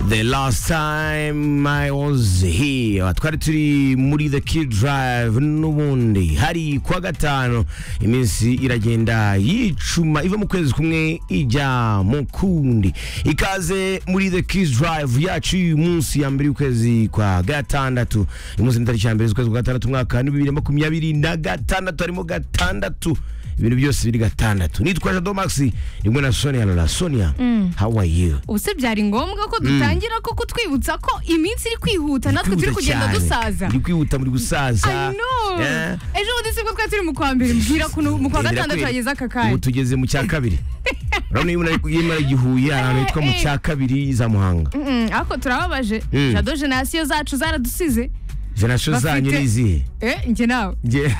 The last time I was here twari turi muri the kid drive n'ubundi hari kuwa gatanu iminsi iragenda yicuma iva mu kwezi kumwe ijya mu kundi ikaze muri the kid drive yacu y'uyu munsi ya mbere y'ukwezi kwa gatandatu uyu munsi ni tariki ya mbere z'ukwezi kwa gatandatu umwaka wa bibiri na makumyabiri na gatandatu harimo gatandatu ibintu byose biri gatandatu nitwa jado maxi rimwe na sonia lola sonia how are you ubuse byari ngombwa ko dutangira ko kutwibutsa ko iminsi iri kwihuta natwe turi kugenda dusaza iri kwihuta muri gusaza I know. Yeah. ejo bundi sibwo twari turi mu kwa mbere mbwira kuntu mu kwa Ndabwira gatandatu kweli. hageze aka ubu kanya tugeze mu cya kabiri urabona iyo umuntu ari gihuye ahantu hitwa mu cya kabiri za muhanga Mm, ariko turababaje Mm. jado jenasiyo zacu zaradusize jenasiyo Bafite- zanyu ni izihe eh njye nawe Nge-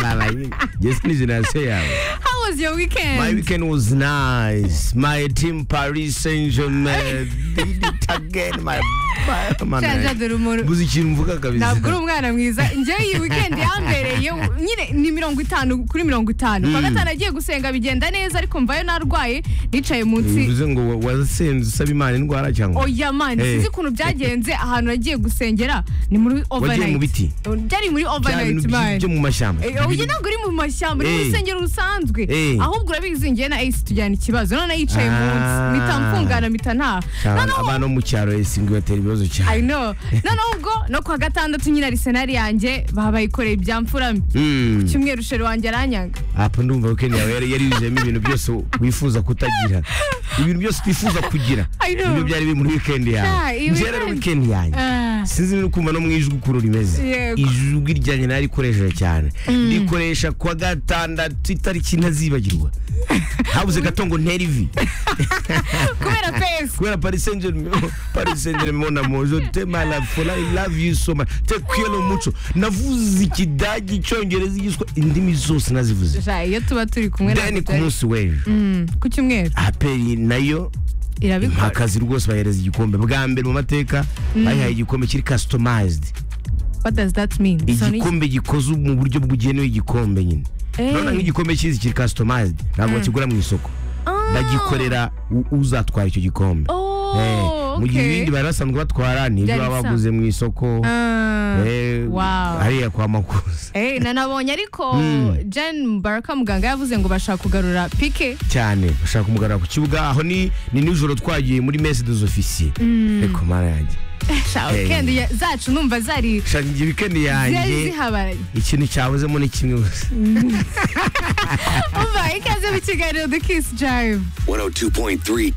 Baba, nge si ni jenasiyo yawe how was your My weekend weekend was nice. My team Paris Saint Germain did it again. My Sha- Jado man. rumuri Mbuze ikintu mvuga kabisa. ntabwo uri umwana mwiza njyewe iyi weekend yambereye nyine ni mirongo itanu kuri mirongo itanu kwa gatanu agiye gusenga bigenda neza ariko mvayo narwaye nicaye munsi Bivuze ngo wa- wasenze usaba Imana indwara cyangwa? oya mani Eh. sinzi ukuntu byagenze ahantu nagiye gusengera ni muri Wagiye mu overnight biti. byari muri Bya overnight bintu by- mani byo mu mashyamba. Eh, oya ntabwo uri mu mashyamba uri mu Eh. rusengero rusanzwe Eh. ahubwo urabizi njyewe na ace tujyana ikibazo none yicaye munsi Ah. mpita mfungana mpita ntaha Cyane noneho Abantu bo mu cyaro esingi batera ibibazo I cyane. know. noneho ubwo no kuwa gatandatu nyine arisenari yanjye babayikoreye ibyamfurami Mm. cyumweru sheri wanjye aranyaga Apa ndumva weekend yawe yari yari yuzuyemo ibintu byose wifuza kutagira. Ibintu byose utifuza kugira. I know. Nibyo byari biri muri weekend Ah, yawe. iyi Njye rero weekend- weekend yanjye. sinzi niba ukumva no mu ijwi ukuntu rimeze Yego. ijwi ryanjye narikoresheje cyane rikoresha kwa gatandatu itariki ntazibagirwa habuze gato ngo ntere ivi kubera pesi kubera paris saint germain paris saint germain mon amour je t'aime à la folie i love you so much te kwiyelo muco navuze ikidage icyongereza igiswa indimi zose nazivuze Ja, iyo tuba turi kumwe then ku na munsi w'ejo ku cyumweru aperi nayo irabikora mpakazi rwose bahereza igikombe bwa mbere mu mateka bayihaye igikombe kiri customized what does that mean So ni- igikombe gikoze mu buryo bw'ugenewe igikombe nyine Eh. none nk'igikombe cyizi kiri customized ntabwo bakigura mu isoko Ah. bagikorera u- uzatwara icyo gikombe Eh, oh mu gihe okay. ibindi bari basanzwe batwara ni ibyo Byari baba bisa. baguze mu isoko Ah, eh, wow. hariya kwa makuza Eh, na nabonye ariko Mm. Jen Mbaraka muganga yavuze ngo bashaka kugarura pike cyane bashaka kumugarura ku kibuga aho ni ni nijoro twagiye muri mese des officiers reko mara yanjye Eh. Sha, weekend ya- zacu numva zari shaka igihe weekend zari yanjye zihabaraye ikintu cyabuzemo ni kimwe gusa umva ikaze mu kiganiro The Kiss Jive 102.3